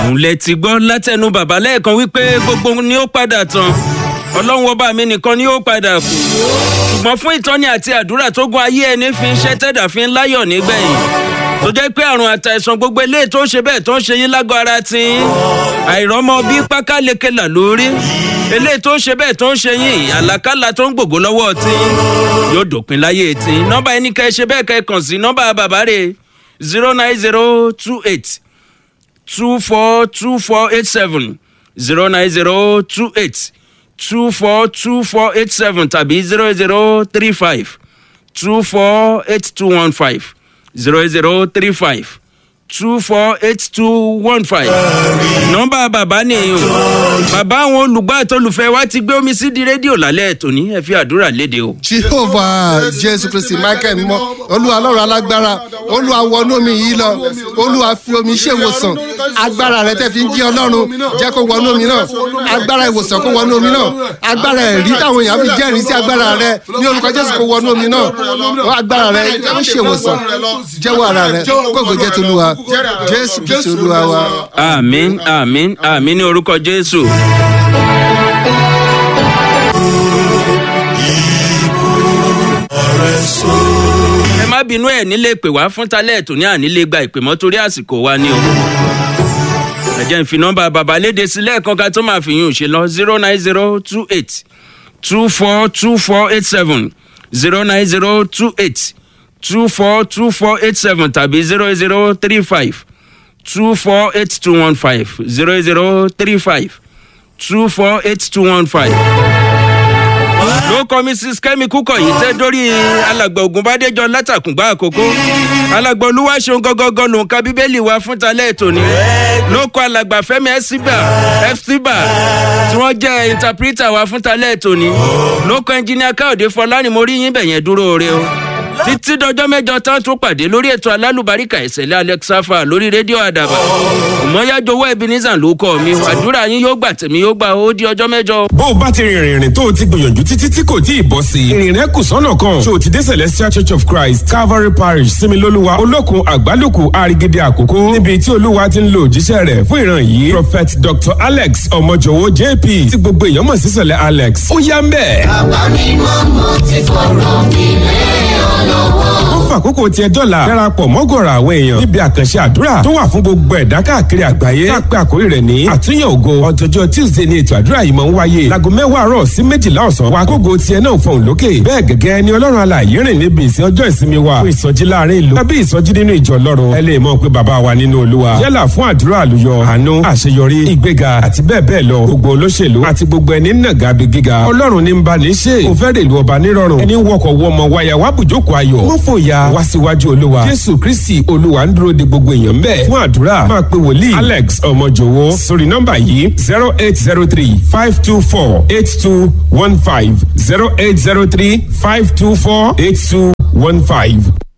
òun lẹ ti gbọ́ látẹnu bàbá lẹ́ẹ̀kan wípé gbogbo ni ó padà tán ọlọ́run ọba mi nìkan ni ó padà kù ṣùgbọ́n fún ìtọ́ni àti àdúrà tó gun ayé ẹni fi ń ṣẹ́ tẹ̀dà fi ń láyọ̀ nígbẹ̀yìn tó jẹ́ pé àrùn àtàìsàn gbogbo eléyìí tó ń ṣe bẹ́ẹ̀ tó ń ṣe yín lágọ̀ ara tí àìrọ́mọ bí pákálekela lórí eléyìí tó ń ṣe bẹ́ẹ̀ tó ń ṣe yín àlàkálà tó ń gbògbó lọ́wọ́ tí yóò dòpin láyé tí nọ́mbà ẹni kẹ́ ẹ ṣe bẹ́ẹ̀ kẹ́ ẹ kàn sí nọ́mbà bàbá rẹ̀ zero nine zero two eight two four two four eight seven zero nine zero two eight two four two four eight seven tàbí zero zero three five two four eight two one five zero zero three five two four eight two one five. nọ́mbà bàbá nìyí o bàbá àwọn olùgbọ́ àtolùfẹ́ wa ti gbé omi sí di rédíò lálẹ́ tòní ẹ fi àdúrà léde o. jehovah jésù kristi michael mọ olúwa lọ́rọ̀ alágbára olúwa wọnú omi yìí lọ olúwa fi omi ṣe ìwòsàn agbára rẹ tẹ fi ń jí ọlọ́run jẹ́ kó wọnú omi náà agbára ìwòsàn kó wọnú omi náà agbára ẹ̀rí táwọn èèyàn fi jẹ́rìí sí agbára rẹ ní orúkọ jésù kó wọnú omi náà agbára rẹ ń ṣe ìwòsàn jẹ́wọ́ ara rẹ kó gbèjẹ́ tolúwa jésù kristi olúwa wa. àmín àmín àmín ní orúkọ jésù. ẹ má bínú ẹ nílé pè wá fún talẹ ètò ní ànílé gba ìpè mọ torí àsìkò wa ni o. ẹ jẹ́ n fi nọ́mbà bàbá léde sí lẹ́ẹ̀kan ká tó máa fi yún un ṣe lọ zero nine zero two eight two four two four eight seven zero nine zero two eight two four two four eight seven tàbí zero zero three five two four eight two one five zero zero three five two four eight two one five. ló kọ́ mrs kẹ́mi kúkọ̀ yìí tẹ́ dórí alàgbà ògùnbádéjọ látàkùngbà àkókò alàgbà olúwaṣeun gọ́gọ́gọ́ ló ń ka bíbélì wa fún talẹ́ ètò ni ló kọ́ alàgbà fẹ́mi ẹ́síbà ẹ́síbà tí wọ́n jẹ́ ìntàpírítà wa fún talẹ́ ètò ni ló kọ́ ẹnjìníà káòdé fọlárìn mo rí yín bẹ̀yẹn dúró re o títí dọjọ́ mẹ́jọ tán tún pàdé lórí ètò alálùbáríkà ìṣẹ̀lẹ̀ alexafa lórí rédíò àdàbà ìmọ̀yájọwọ́ ebenezer ló kọ́ mi àdúrà yín yóò gbà tèmi yóò gbà ó di ọjọ́ mẹ́jọ. bó o bá ti rìnrìn rìn tó o ti gbìyànjú títí tí kò tí ì bọ́ sí i ìrìn rẹ kù sọ́nà kan ṣé o ti dé celestial church of christ calvary parish similoluwa olókun àgbálùkù àrígídé àkókò níbi tí olúwa ti ń lo òjíṣẹ́ rẹ̀ fún ìran yìí prophet dr alex ọmọjọwọ jp tí gbogbo èèyàn mọ̀ sí sọ̀lẹ̀ alex ó yá ń bẹ̀. bàbá mi mọ́ mo ti fọ̀rọ̀ mi lé ọ lọ́wọ́. ó fàkókò tiẹ̀ dọ́là darapọ̀ mọ́gọ̀rọ̀ àwọn èèyàn níbi àkànṣe àdúrà tó wà fún gbogbo ẹ̀dá káàkiri àgbáyé tá a pé àkórí rẹ̀ ní àtúnyẹ̀ ògo ọ̀tọ̀jọ́ tuesday ni ètò àdúrà yìí máa ń wáyé láago mẹ́wàá àárọ̀ sí méjìlá ọ̀sán wa kógo tiẹ̀ náà fọ̀hún lókè bẹ́ẹ̀ gẹ́gẹ́ ni ọlọ́run alààyè rìn níbi ìsìn ọjọ́ ìsinmi wa fún ìsọjí láàrin ìlú tàbí ìsọjí nínú ìjọ ọlọ́run ẹ lè mọ̀ pé bàbá wa nínú olúwa yálà fún àdúrà àlùyọ àánú àṣeyọrí ìgbéga àti bẹ́ẹ̀ bẹ́ẹ̀ lọ gbogbo olóṣèlú àti gbogbo ẹni nàgà bí gíga ọlọ́run ní ń bá ní ṣe kò fẹ́ rèlú ọba nírọ̀rùn ẹni wọkọ̀ wọmọ wáyà wá bùjókòó ayọ̀ wọ́n fòyà wá síwájú olúwa jésù kristi olúwa ń dúró de gbogbo èèyàn bẹ́ẹ̀ fún àdúrà máa pe wòlíì alex ọmọjòwó sórí nọ́mbà yìí zero eight zero three five two four eight two one five zero eight zero three five two four eight two one five.